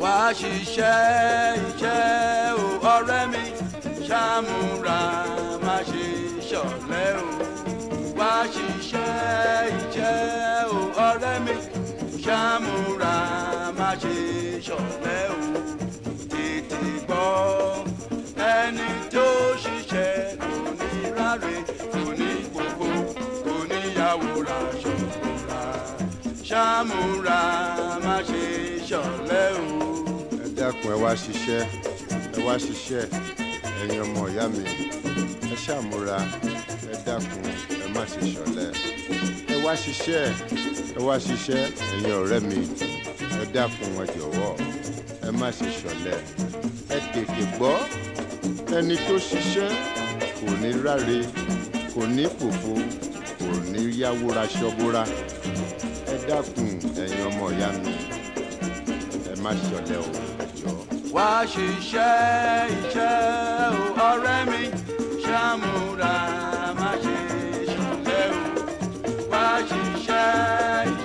wá ṣiṣẹ́ iṣẹ́ o ọ̀rẹ́ mi ṣàmúra má ṣe ṣọ̀lẹ o wá ṣiṣẹ́ iṣẹ́ o ọ̀rẹ́ mi ṣàmúra má ṣe ṣọ̀lẹ o tètè gbọ́ ẹni tó ṣiṣẹ́ kò ní ráre kò ní gbogbo kò ní yàwó ra ṣọ̀ra ṣàmúra má ṣe ṣọ̀lẹ o. ẹ dákun ẹ wá ṣiṣẹ́ ẹ wá ṣiṣẹ́ ẹ̀yin ọmọ ìyá mi ẹ ṣàmúra ẹ dákun ẹ má ṣe ṣọ̀lẹ ẹ wá ṣiṣẹ́ ẹ wá ṣiṣẹ́ ẹ̀yin ọ̀rẹ́ mi ẹ dákun ẹ jọ̀wọ́ ẹ má ṣe ṣọ̀lẹ ẹ tètè gbọ́ ẹni tó ṣiṣẹ́ kò ní ráre kò ní pòfo kò ní yáwó ra ṣọ́búra ẹ dákun ẹ̀yin ọmọ ìyá mi ẹ má ṣọ̀lẹ o ẹ jọ̀ọ́. wá ṣiṣẹ́ iṣẹ́ o ọ̀rẹ́ mi ṣàmúra má ṣe ṣọ̀lẹ o wá ṣiṣẹ́